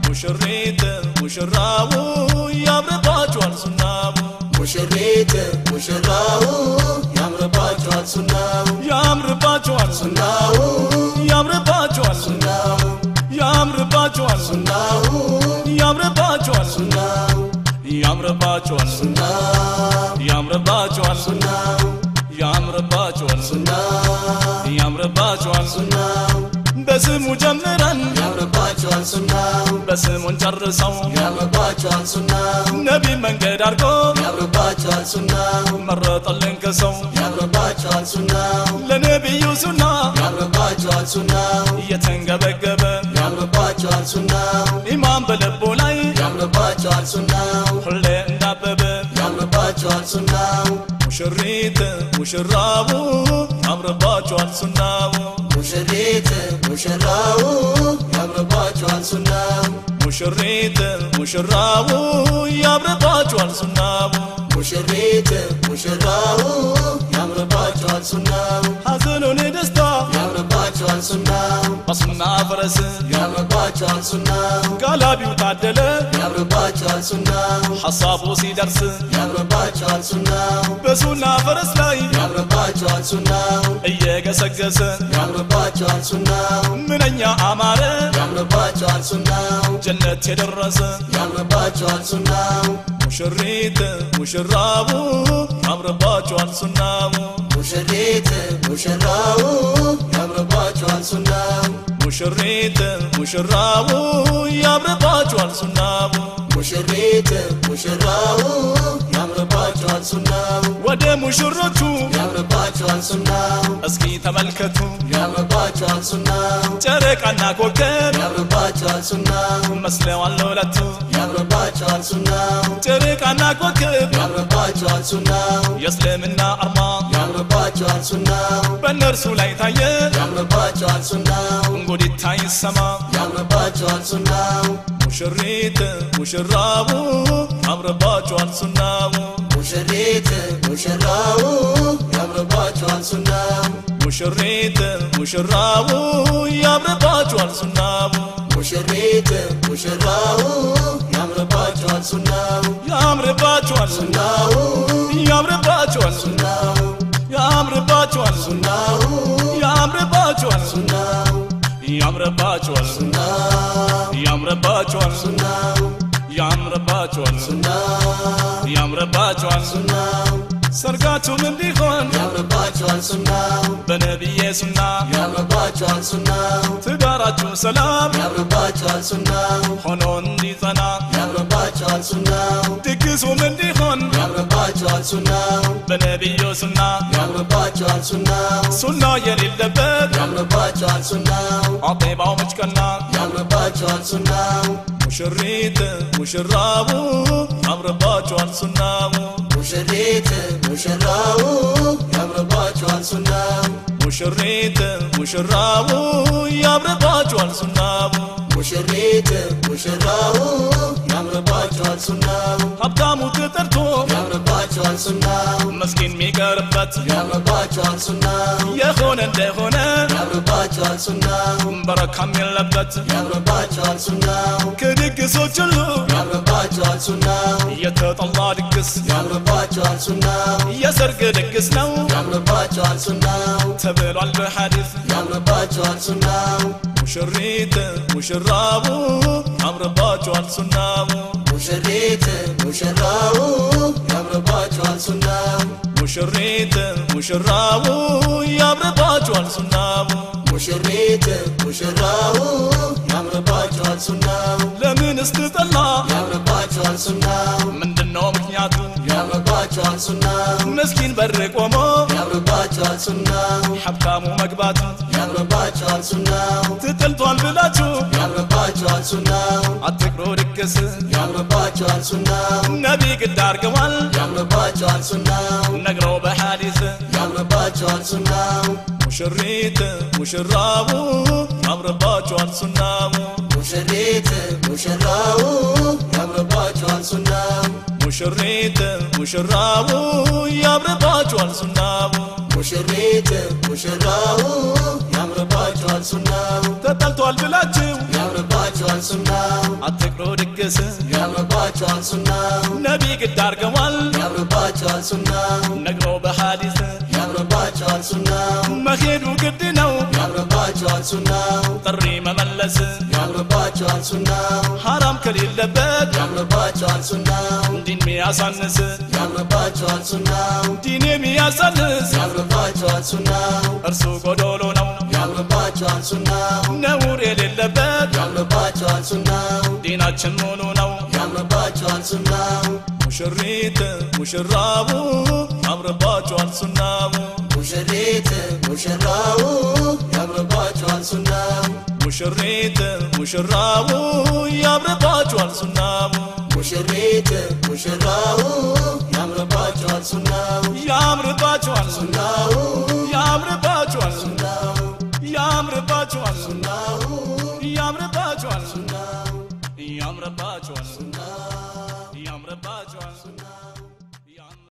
ሙሽሪት ሙሽራው ያምርባችኋል ሱናው ሙሽሪት ሙሽራው ያምርባችኋል ሱናው ያምርባችኋል ሱና ሱናው ያምርባችኋል ሱና ሱናው ያምርባችኋል ሱና ሱናው ያምርባችኋል ሱና ሱናው ያምርባችኋል ሱና ሱናው ያምርባችኋል ሱና ሱናው ያምርባችኋል ሱና ሱናው ያምርባችኋል ሱና ሱናው በስሙ ጀምረን ያምርባችኋል ሱናው በስሙን ጨርሰው ያምርባችኋል ሱናው ነቢ መንገድ አድርጎ ያምርባችኋል ሱናው መረጠልን ከሰው ያምርባችኋል ሱናው ለነቢዩ ሱና ያምርባችኋል ሱናው እየተንገበገበ ያምርባችኋል ሱናው ኢማን በልቡ ላይ ያምርባችኋል ሱናው ሁሌ እንዳበበ ያምርባችኋል ሱናው ሙሽሪት ሙሽራው ያምርባችኋል ሱናው ሙሽሪት ሙሽራው ያምርባችኋል ሱናው ሙሽሪት ሙሽራው ያምርባችኋል ሱናው ሙሽሪት ሙሽራው ያምርባችኋል ሱናው ሐዘኑን ደስታ ያምርባችኋል ሱናው በሱና ፈረስ ያምርባችኋል ሱናው ጋላቢው ታደለ ያምርባችኋል ሱናው ሐሳቡ ሲደርስ ያምርባችኋል ሱናው በሱና ፈረስ ላይ ያምርባችኋል ሱናው እየገሰገሰ ያምርባችኋል ሱናው ምንኛ አማረ ያምርባችኋል ሱናው ጀነት የደረሰ ያምርባችኋል ሱናው ሙሽሪት ሙሽራው ያምርባችኋል ሱናው ሙሽሪት ሙሽራው ያምርባችኋል ሱናው ሙሽሪት ሙሽራው ያምርባችኋል ሱናው ሙሽሪት ሙሽራው ያምርባችኋል ሱናው ወደ ሙሽሮቹ ያምርባችኋል ሱናው እስኪ ተመልከቱ ያምርባችኋል ሱናው ጨረቃና ኮከብ ያምርባችኋል ሱናው መስለዋል ለሁለቱ ያምርባችኋል ሱናው ጨረቃና ኮከብ ያምርባችኋል ሱናው የእስልምና አርማ ያምርባችኋል ሱናው በእነርሱ ላይ ታየ ያምርባችኋል ሱናው እንጉዲታ ይሰማ ያምርባችኋል ሱናው ሙሽሪት ሙሽራው ያምርባችኋል ሱናው ሙሽሪት ሙሽራው ያምርባችኋል ሱናው ሙሽሪት ሙሽራው ያምርባችኋል ሱናው ሙሽሪት ሙሽራው ያምርባችኋል ሱናው ያምርባችኋል ሱና ሱናው ያምርባችኋል ሱና ሱናው ያምርባችኋል ሱና ሱናው ያምርባችኋል ሱና ሱናው ያምርባችኋል ሱና ሱናው ያምርባችኋል ሱና ሱናው ያምርባችኋል ሱና ሱናው ያምርባችኋል ሱና ሱናው ሰርጋችሁም እንዲሆን ያምርባችኋል ሱናው በነቢዬ ሱና ያምርባችኋል ሱናው ትዳራችሁ ሰላም ያምርባችኋል ሱናው ሆኖ እንዲጸና ያምርባችኋል ሱናው ድግሱም እንዲሆን ያምርባችኋል ሱናው በነቢዩ ሱና ያምርባችኋል ሱናው ሱና የሌለበት ያምርባችኋል ሱናው አጤባው መጭቀና ያምርባችኋል ሱናው ሙሽሪት ሙሽራው ያምርባችኋል ሱናው ሙሽሪት ሙሽራው ያምርባችኋል ሱናው ሙሽሪት ሙሽራው ያምርባችኋል ሱናው ሙሽሪት ሙሽራው ያምርባችኋል ሱናው ሀብታሙ ተጠርቶ ያምርባችኋል ሱናው መስኪን የሚቀርበት ያምርባችኋል ሱናው የሆነ እንደሆነ ያምርባችኋል ሱናው በረካም የለበት ያምርባችኋል ሱናው ከድግሶች ሁሉ ያምርባችኋል ሱናው የተጠላ ድግስ ያምርባችኋል ሱናው የሰርግ ድግስ ነው ያምርባችኋል ሱናው ተብሏል በሐዲስ ያምርባችኋል ሱናው ሙሽሪት ሙሽራው ያምርባችኋል ሱናው ሙሽሪት ሙሽራው ያምርባችኋል ሱናው ሙሽሪት ሙሽራው ያምርባችኋል ሱናው ሙሽሪት ሙሽራው ያምርባችኋል ሱናው ለምን ስትጠላ ያምርባችኋል ሱናው ምንድነው ምክንያቱ ያምርባችኋል ሱናው መስኪን በር ቆሞ ያምርባችኋል ሱናው ሀብታሙ መግባቱ ያምርባችኋል ሱናው ትጥልቷል ብላችሁ ያምርባችኋል ሱናው አትቅሮ ድግስ ያምርባችኋል ሱናው ነቢ ግድ አርገዋል ያምርባችኋል ሱናው ነግረው በሐዲስ ያምርባችኋል ሱናው ሙሽሪት ሙሽራው ያምርባችኋል ሱናው ሙሽሪት ሙሽራው ያምርባችኋል ሱናው ሙሽሪት ሙሽራው ያምርባችኋል ሱናው ሙሽሪት ሙሽራው ያምርባችኋል ሱናው ተጠልቷል ብላችሁ ያምርባችኋል ሱናው አትቅሮ ድግስ ያምርባቸዋል ሱናው ነቢ ግድ አርገዋል ያምርባቸዋል ሱናው ነግሮ በሐዲስ ያምርባቸዋል ሱናው መሄዱ ግድ ነው ያምርባቸዋል ሱናው ጥሪ መመለስ ያምርባቸዋል ሱናው ሐራም ከሌለበት ያምርባቸዋል ሱናው ዲን ሚያሳንስ ያምርባቸዋል ሱናው ዲን የሚያሳንስ ያምርባቸዋል ሱናው እርሱ ጎዶሎ ነው ያምርባቸዋል ሱናው ነውር የሌለበት ያምርባቸዋል ሱናው ዲናችን ሙሉ ነው ያምርባቸዋል ሱናው ሙሽሪት ሙሽራቡ ያምርባቸዋል ሱናቡ ሙሽሪት ሙሽራው ያምርባቸዋል ሱናው ሙሽሪት ሙሽራቡ ያምርባቸዋል ሱናቡ ሙሽሪት ሙሽራው ያምርባቸዋል ሱናው ያምርባቸዋል ሱናው ያምርባቸዋል ሱናው ያምርባቸዋል ሱናው ያምርባቸዋል ሱናው ያምርባቸዋል ሱናው